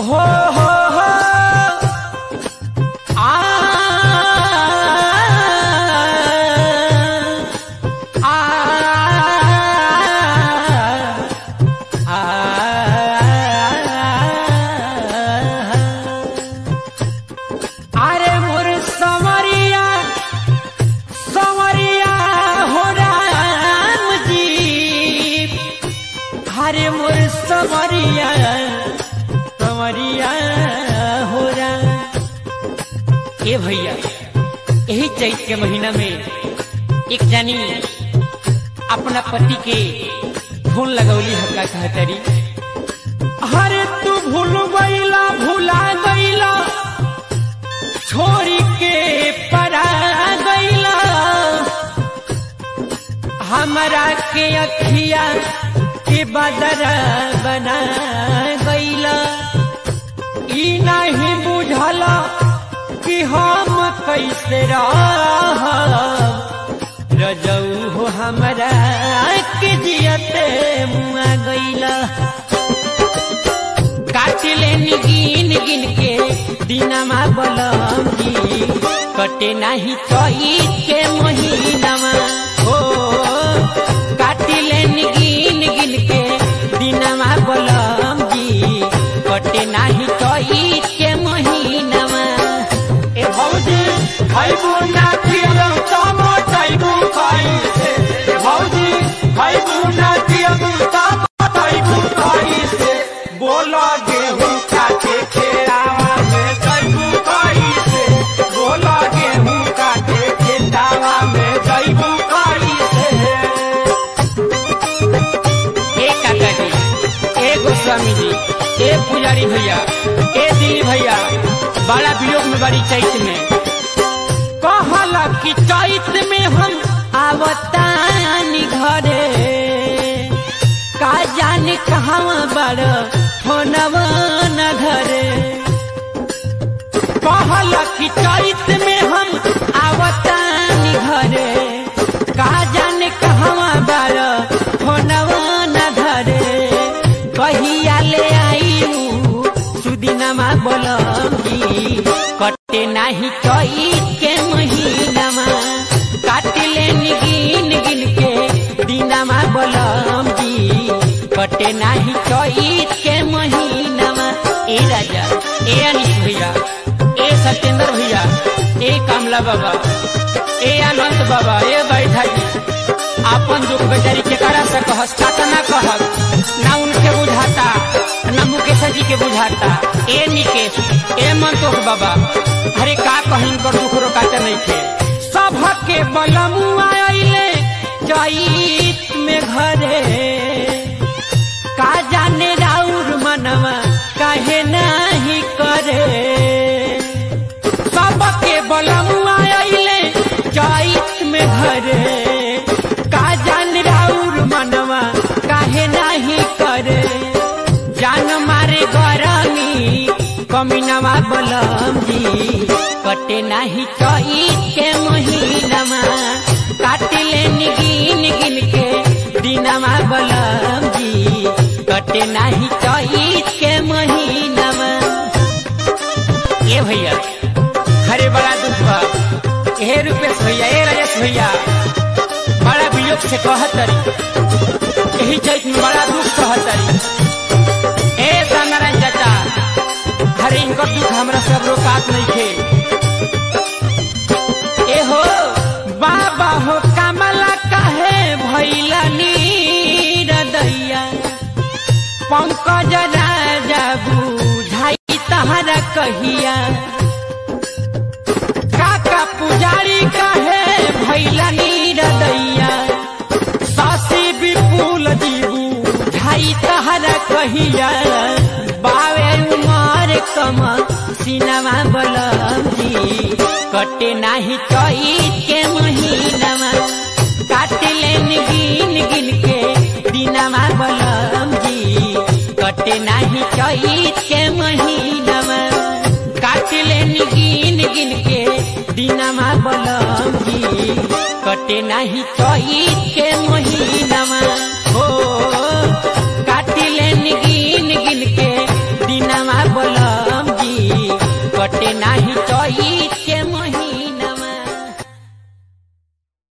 हो हो हो आ आ आ अरे मोर समरिया समरिया हो राम जी हरे मोर समरिया समरिया हो राम ए भैया यही चैत के महीना में एक जानी अपना पति के फोन लगौली हक्का कहतरी हरे तू भूल गईला भूला गईला छोड़ी के परा गईला हमरा के अखिया के बदरा बना गईला ई नहीं बुझला कि हम कैसे रह रजऊ हो हमरा के जियते मुआ गईला काटिले गिन गिन के दिनमा बलम जी कटे नाही चैत के महीनामा हो काटिले गिन गिन के दिनमा बलम जी कटे नाही चैत के महीनामा ए भौजी खैबू ना खियौ तम खैबू कैसे ए भौजी खैबू ना खियौ तम खैबू कैसे बोला गेहूं काटे खेरावा में जैबू कैसे बोला गेहूं काटे खेतावा में जैबू कैसे ए काका जी ए गोस्वामी जी ए पुजारी भैया ए दिली भैया बड़ा वियोग में बड़ी चैत में कहला कि चैत में हम आवतानी घरे का जाने कहाँ बड़ फोनवा न घरे कहला कि चैत में हम आवतानी घरे का जाने कहाँ बड़ फोनवा न घरे कहिया ले आई सुदिनमा बोलम जी कटे नाही चैत के महीनामा काटिले गिन गिन के दिनमा बोलम जी कटे नाही चैत के महीनामा ए राजा ए अनिश भैया ए सत्येंद्र भैया ए कमला बाबा ए अनंत बाबा ए बैठा जी आपन दुख बेचारी के करा से कहस काता ना कहत ना उनके बुझाता ना मुकेश जी के बुझाता ए निकेश ए मंतोष बाबा अरे का कहिन कर दुख रोकाते नहीं थे सब के बलमुआ आइले चैत में घरे का जाने राउर मनवा काहे नाही करे सबके बलमुआ आइले चैत में घरे का जान राउर मनवा काहे नाही करे जान मारे गरमी कमीनवा बलम जी कटे नाही चैत के महीनामा काटिले गिन गिन के दिनमा बलम जी कटे नाही चैत के महीनामा ए भैया हरे बड़ा दुख बा हे रुपेश भैया ए राजेश भैया बड़ा वियोग से कहतरी यही चैत में बड़ा दुख कहतरी ए संगराज चाचा हरे इनकर दुख हमरा सब रोकात नहीं थे ए हो बाबा हो कमला काहे भैला नीरदैया पंकज राजा बुझाई तहरा कहिया काका पुजारी काहे भैला नीरदैया सासी विपुल जीबू झाई तहरा कहिया बावे उमर कम सिनमा बलम जी कटे नाही चैत के महीनामा काटिले गिन गिन के दिनमा बलम जी कटे नाही चैत के महीनामा काटिले गिन गिन के दिनमा बलम जी कटे नाही चैत के महीनामा हो काटिले गिन गिन के दिनमा बलम कटे नाही चैत के महीना